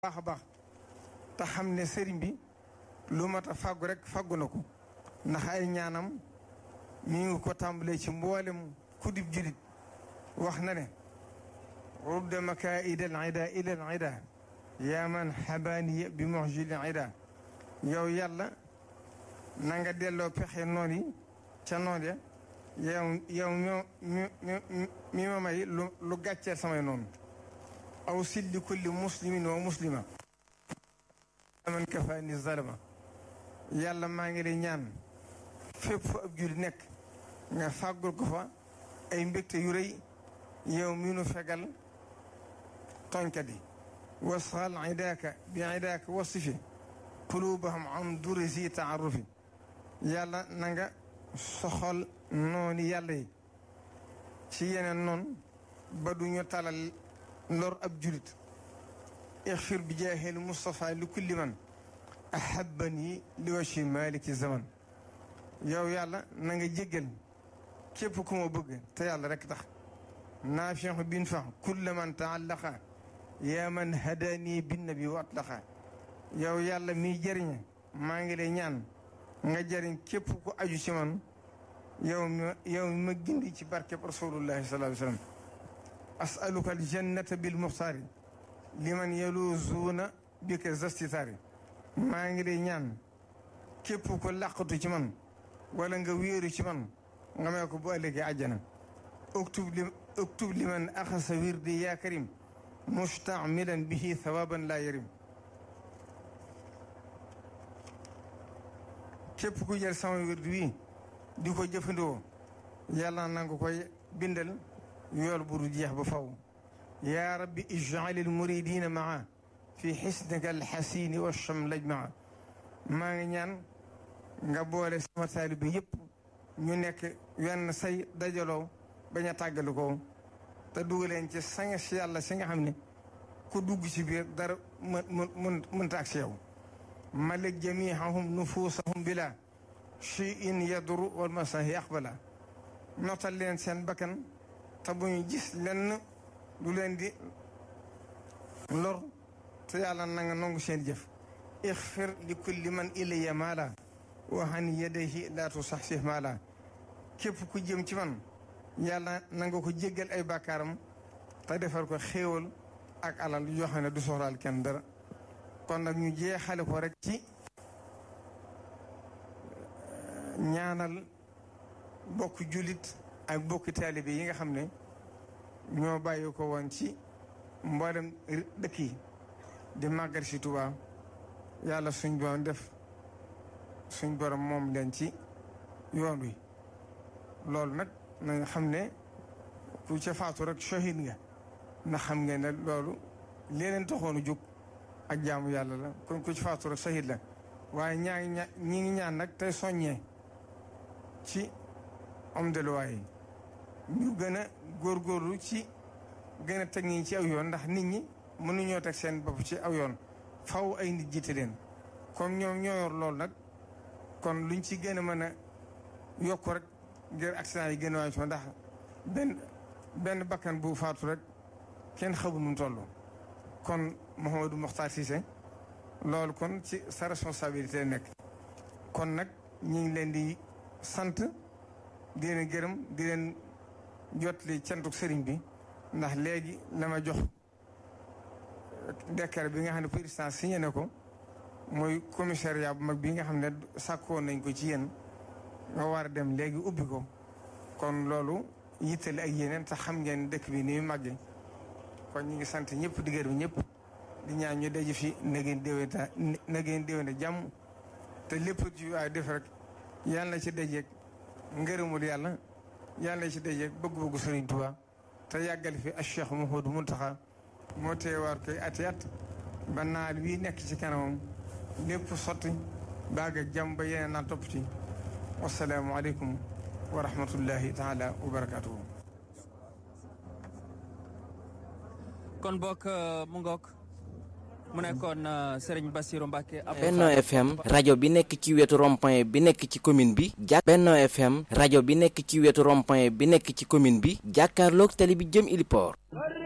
baax a baax te xam ne sëriñ bi lu mat a fàggu rek fàggu na ko ndax ay ñaanam mi ngi ko tàmbalee ci mboolem kudib julit wax na ne rudda makaida al ida ila al ida yaa man xabaaniya bi muxjil al ida yow yàlla na nga delloo pexe noon yi ca noon ya yow yow mi mi ma may lu lu gàcceel samay noonu aw silli kulli muslimin wa muslima man kafaani zalama yàlla maa ngi lay ñaan fépp fu ab julli nekk nga fàggul ko fa ay mbégte yu rëy yow mi nu fegal tooñkat yi wasxal idaaka bi idaaka wasifi qulubahum an duri si taarufi yàlla na nga soxal noonu yàlla yi ci yeneen noonu ba du ñu talal lor ab julit ixfir bi jaahil Moustapha li kulli man ahabani li wachi maliki zaman yow yàlla na nga jéggal képp ku ma bëgg te yàlla rek tax naafixu bin fax kulla man taallaqa yaa man hadani binnabi wa atlaqa yow yàlla miy jëriñ maa ngi lay ñaan nga jëriñ képp ku aju ci man yow mi yow mi ma gindi ci barkeb rasulullahi sallallahu alayhi wa sallam asaluka aljannata bil muxtaari liman yaluzuuna bika zastitaari maa ngi lay ñaan képp ko làqatu ci man wala nga wéeru ci man nga may ko bu ëllëgee àjjana uktub li uktub liman axasa wirdi yaa karim mustamilan bihi thawaban laa yarim képp ku jël sama wirdi wi di ko jëfandikoo yàlla na nga koy bindal yool bu du jeex ba faw yaa rabbi ij'alil muridina maa fi xisnika alxasini wa chamlaj maa maa ngi ñaan nga boole sama taalibe yëpp ñu nekk wenn say dajaloo bañ a tàggali ko te dugaleen ci sanga si yàlla si nga xam ne ku dugg ci biir dara mën mën mënta ak si yow malik jamihahum nufuusahum bila cheyin yadru wal masahi aqbala notal leen seen bakkan te bu ñu gis lenn du leen di lor te yàlla na nga nangu seen jëf ixfir li kulli man ilayya maala wa han yadayhi laa tusaxsih maala képp ku jëm ci man yàlla na nga ko jéggal ay bàkkaaram te defal ko xéewal ak alal yoo xam ne du soxlaal kenn dara kon nag ñu jeexale ko rek ci ñaanal bokk jullit ak bokki taalibe yi nga xam ne ñoo bàyyi ko woon ci mboolem dëkk yi di màggal si Tuubaa yàlla suñ borom def suñ borom moom leen ci yoon wi loolu nag na nga xam ne ku ca faatu rek shahid nga ndax xam ngeen ne loolu leen taxoon a jóg ak jaamu yàlla la kon ku ci faatu rek shahid la waaye ñaa ngi ña ñi ngi ñaan nag tey soññee ci am deluwaay yi ñu gën a góorgóorlu ci gën a teg ñi ci aw yoon ndax nit ñi mënuñoo teg seen bopp ci aw yoon faw ay nit jiite leen comme ñoom ñoo yor loolu nag kon luñ ci gën a mën a yokk rek ngir accident yi gën a wàññi ndax benn benn bakkan bu faatu rek kenn xamul nu mu toll. kon Mouhamadou Mokhtar Cissé loolu kon ci sa responsabilité nekk kon nag ñu ngi leen di sant di leen gërëm di leen jotli cantuk sëriñ bi ndax léegi la ma jox décret bi nga xam ne président signé na ko mooy commissariat bu mag bi nga xam ne sàkkoon nañ ko ci yéen nga war a dem léegi ubbi ko kon loolu yittali ak yeneen te xam ngeen dëkk bi ni mu màggee kon ñu ngi sant ñëpp di gërëm ñëpp di ñaan ñu daje fi na ngeen déwénta na ngeen déwénte jàmm te lépp ci waay def rek yàlla na ci dajeeg ngërëmul yàlla yàlla na ci dajeeg bëgg-bëggu Sëriñ Tuubaa te yàggal fi ak Cheikh Mouhamadou Mountakha moo teewaat koy ati at ba naal wii nekk ci kanamam lépp sotti baag ak jàmm ba yeneen naa topp ci wasalaamu aleykum wa rahmatullahi taala wa barakatuhu kon bokk mu ngook mu nekkoon Serigne Bassirou Mbacke. Benno FM rajo bi nekk ci wetu rond-point bi nekk ci commune bi. jàpp Benno FM rajo bi nekk ci wetu rond-point bi nekk ci commune bi. jàkkaarloog tali bi jëm Iliport.